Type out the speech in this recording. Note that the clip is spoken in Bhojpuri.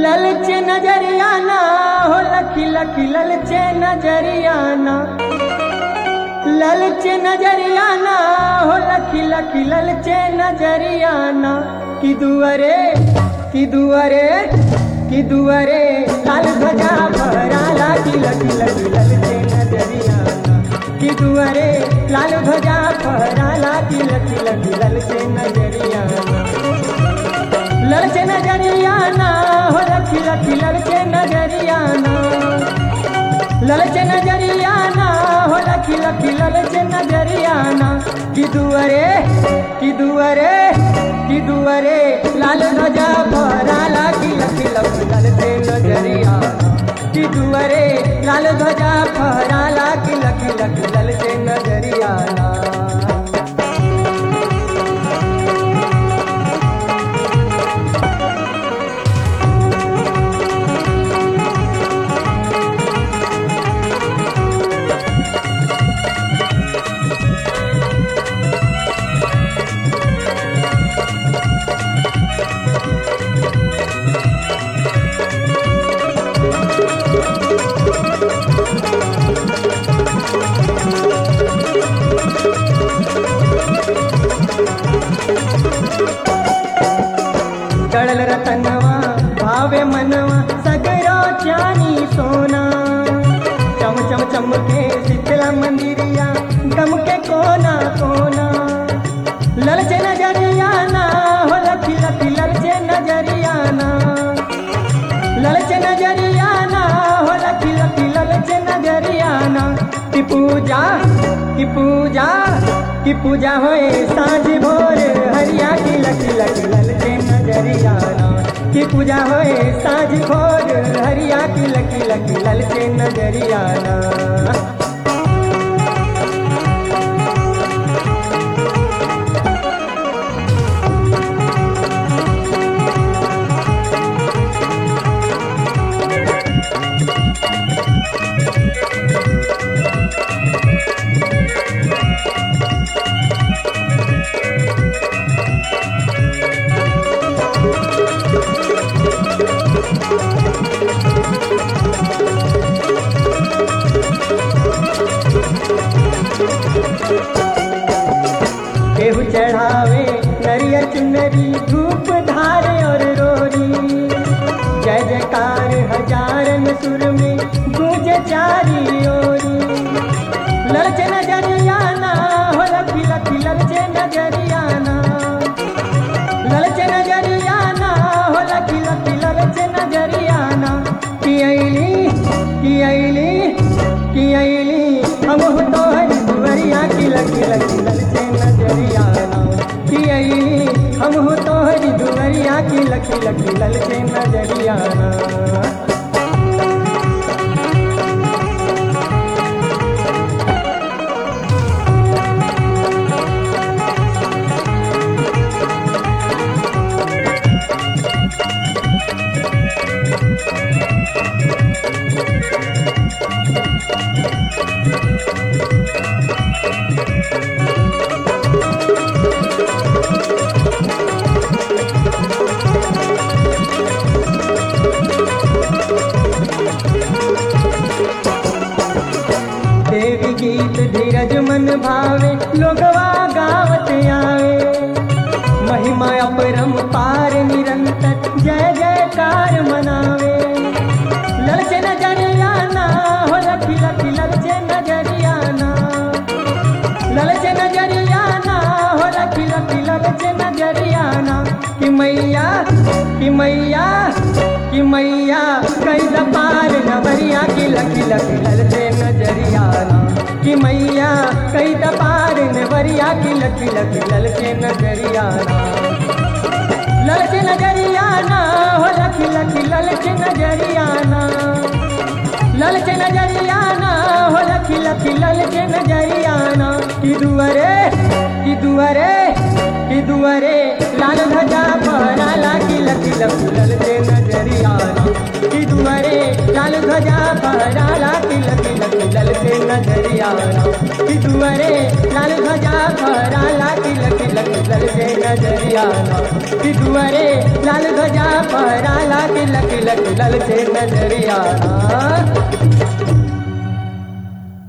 ललचे नजरियाना हो लखी लखी ललचे नजरियाना ललचे नजरियाना हो लखी लखी ललचे नजरियाना कि दुअरे कि दुअरे कि दुअरे लाल ध्वजा फहराला कि लखी लखी ललचे नजरियाना कि दुअरे लाल ध्वजा फहराला कि लखी लखी ललचे नजरियाना ललचे नजरियाना हो लखी लखी ललचे नजरियाना ललचे नजरियाना हो लखी लखी ललचे नजरियाना कि दुअरे कि दुअरे कि दुअरे लाल ध्वजा फहराला कि लखी लखी ललचे नजरियाना कि दुअरे लाल ध्वजा फहराला कि लखी लखी ललचे नजरियाना कळल रतनवा भावे मनवा सगरो चानी सोना चम चम चमके शीतला मंदिरिया गमके कोना कोना ललचे नजरियाना हो लखी लखी ललचे नजरियाना ललचे नजरियाना हो लखी लखी ललचे नजरियाना की पूजा की पूजा की पूजा होए साँझ भोर हरिया की लखी लखी ललचे नजरियाना की पूजा होए साँझ भोर हरिया की लखी लखी ललचे नजरियाना केहू चढ़ावे नरियर चुनरी धूप धारे और रोरी जय जयकार हजारन सुर में गूंज चारी ओरी ललचे नजरियाना हो लखी लखी ललचे नजरियाना ललचे नजरियाना हो लखी लखी ललचे नजरियाना की अली की अली की अली हम हो तो हरी दुवरिया की लखी लखी ललचे नजरियाना की अली हम हो तो हरी दुवरिया की लखी लखी ललचे नजरियाना देवी गीत धीरज मन भावे लोगवा गावत आवे महिमा अपरम पार निरंतर जय जयकार मनावे ललचे नजरियाना हो लखी लखी ललचे नजरियाना ललचे नजरियाना हो लखी लखी ललचे नजरियाना कि मैया कि मैया कि मैया कई पार नवरिया की लखी लखी ललचे नजरियाना कि मैया कई पार नवरिया की लखी लखी ललचे नजरियाना ललचे नजरियाना हो लखी लखी ललचे नजरियाना ललचे नजरियाना हो लखी लखी ललचे नजरियाना कि दुअरे कि दुअरे कि दुअरे लाल ध्वजा फहराला कि लखी लखी ललचे नजरियाना कि दुअरे लाल ध्वजा फहराला कि लखी लखी ललचे नजरियाना कि दुअरे लाल ध्वजा फहराला कि लखी लखी ललचे नजरियाना कि दुअरे लाल ध्वजा फहराला लकी लकी लकी लल से नजरियाना